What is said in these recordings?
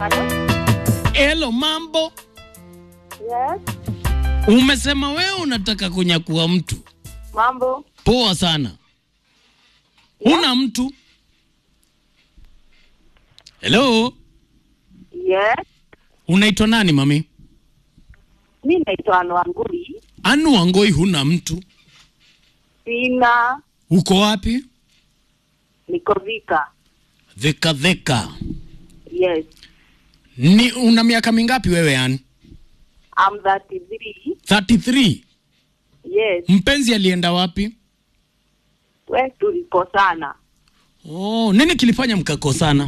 Hello? Hello, mambo. Yes. Umesema wewe unataka kunyakua mtu. Mambo. Poa sana. Huna mtu? Hello, Yes. unaitwa nani mami? Mi naitwa Anu Wangui. Anu Wangoi, huna mtu? Sina. Uko wapi? Niko Vika. Dheka dheka. Yes. Ni una miaka mingapi wewe yani? I'm 33. 33. Yes. Mpenzi alienda wapi? We tulikosana. Oh, nini kilifanya mkakosana?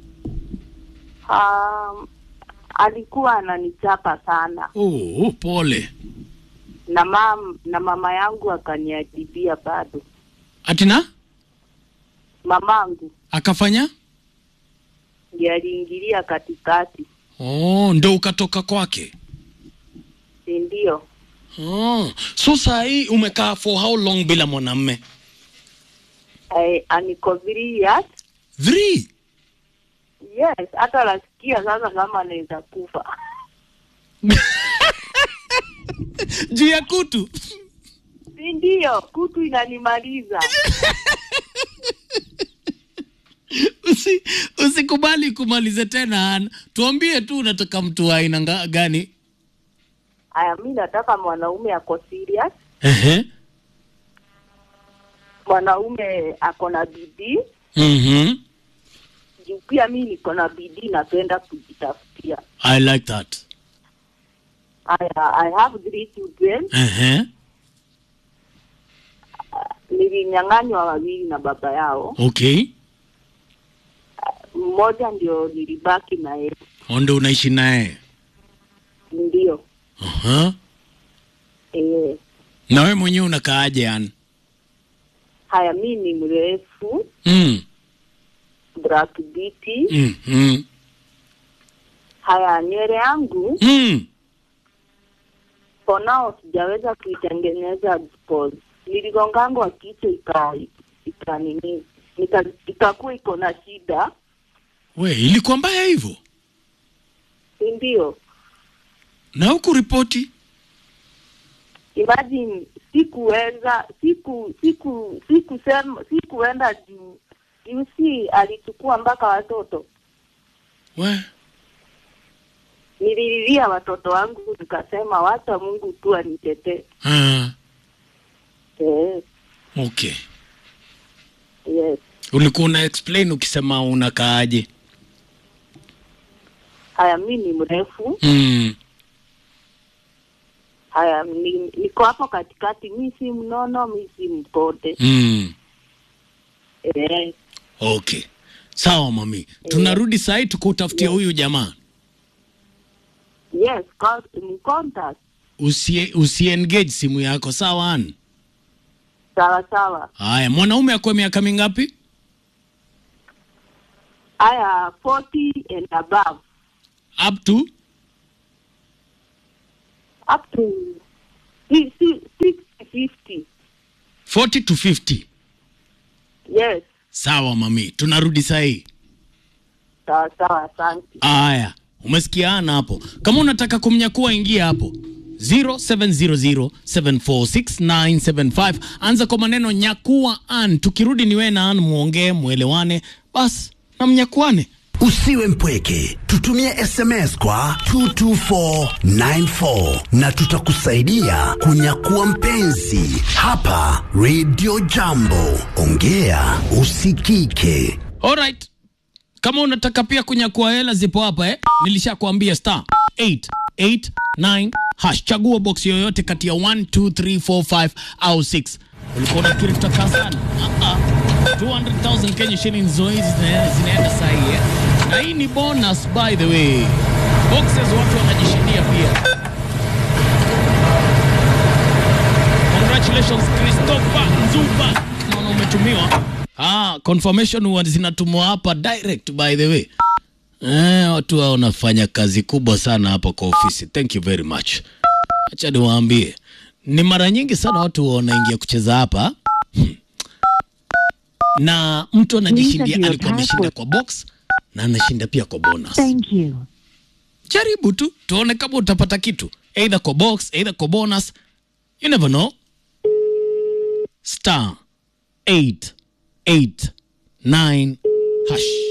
Um, alikuwa ananichapa sana Oh, pole. na mam, na mama yangu akaniadibia bado. Atina Mamangu akafanya? ndiye aliingilia katikati, Oh, ndo ukatoka kwake. si ndio? Oh, so saa hii umekaa for how long bila mwanamme? Eh, aniko three years. Three. Yes, hata nasikia sasa kama anaweza kufa. Juu ya kutu. si ndio? Kutu inanimaliza. Usi, usikubali kumalize tena Ana. Tuambie tu unataka mtu wa aina nga- gani? Aya, mi nataka mwanaume ako serious, Ehe. mwanaume ako na bidii Mhm. juu pia mi niko na bidii, napenda kujitafutia. I like that. Aya, I have three children. Ehe. Nilinyang'anywa wawili na baba yao, Okay. mmoja ndio nilibaki na yeye, Onde unaishi naye. ndio Aha. eh. Na wewe mwenyewe unakaaje yani? Haya, mi ni mrefu, Mm. black beauty. Mm. Mm. Haya, nywele yangu Mm. for now sijaweza kuitengeneza because niligongangwa kichwa ika ika nini nika ikakuwa iko na shida, We, ilikuwa mbaya hivyo? si ndio? Na huku ripoti? Imagine sikuweza siku siku sikusema sikuenda juu juu si alichukua mpaka watoto. We. Nilililia watoto wangu nikasema, wacha Mungu tu anitetee. Ah. Eh, Okay. yes. Ulikuwa una explain ukisema unakaaje? Haya, mi ni mrefu. Mm. Haya, ni, niko hapo katikati. Mi si mnono, mi si mpote. Mm. Eh, Okay. Sawa mami. Tunarudi saa hii tukutafutia huyu jamaa. yes, con- ni contact. Usie, usiengage simu yako sawa an? Sawa sawa. Haya, mwanaume akwe miaka mingapi? Haya, 40 and above Up to up to si, si, 60 50. 40 to 50. Yes, Sawa mami, tunarudi saa hii. sawa sawa. Asante. Aya, umesikia ana hapo. Kama unataka kumnyakua ingia hapo 0700746975 anza kwa maneno nyakua an. Tukirudi ni wewe na an muongee, muelewane, bas na mnyakuane. Usiwe mpweke, tutumie SMS kwa 22494 na tutakusaidia kunyakua mpenzi hapa Radio Jambo. Ongea usikike. Alright. Kama unataka pia kunyakua hela zipo hapa eh? Nilishakwambia star 889 hash. Chagua box yoyote kati ya 1 2 3 4 5 au 6. Ulikuwa unafikiri tutakaa sana? Ah ah. 200,000 Kenya shillings zoezi zina- zinaenda saa hii eh? Na hii ni bonus by the way. Boxes watu wanajishindia pia. Congratulations Christopher Nzuba. Naona umetumiwa. Ah, confirmation huwa zinatumwa hapa direct by the way. Eh, watu hao wanafanya kazi kubwa sana hapa kwa ofisi. Thank you very much. Acha niwaambie. Ni mara nyingi sana watu wanaingia kucheza hapa. Hmm. Na mtu anajishindia alikuwa ameshinda kwa box na anashinda pia kwa bonus. Thank you. Jaribu tu tuone kama utapata kitu, either kwa box, either kwa bonus. You never know. Star 889 hash.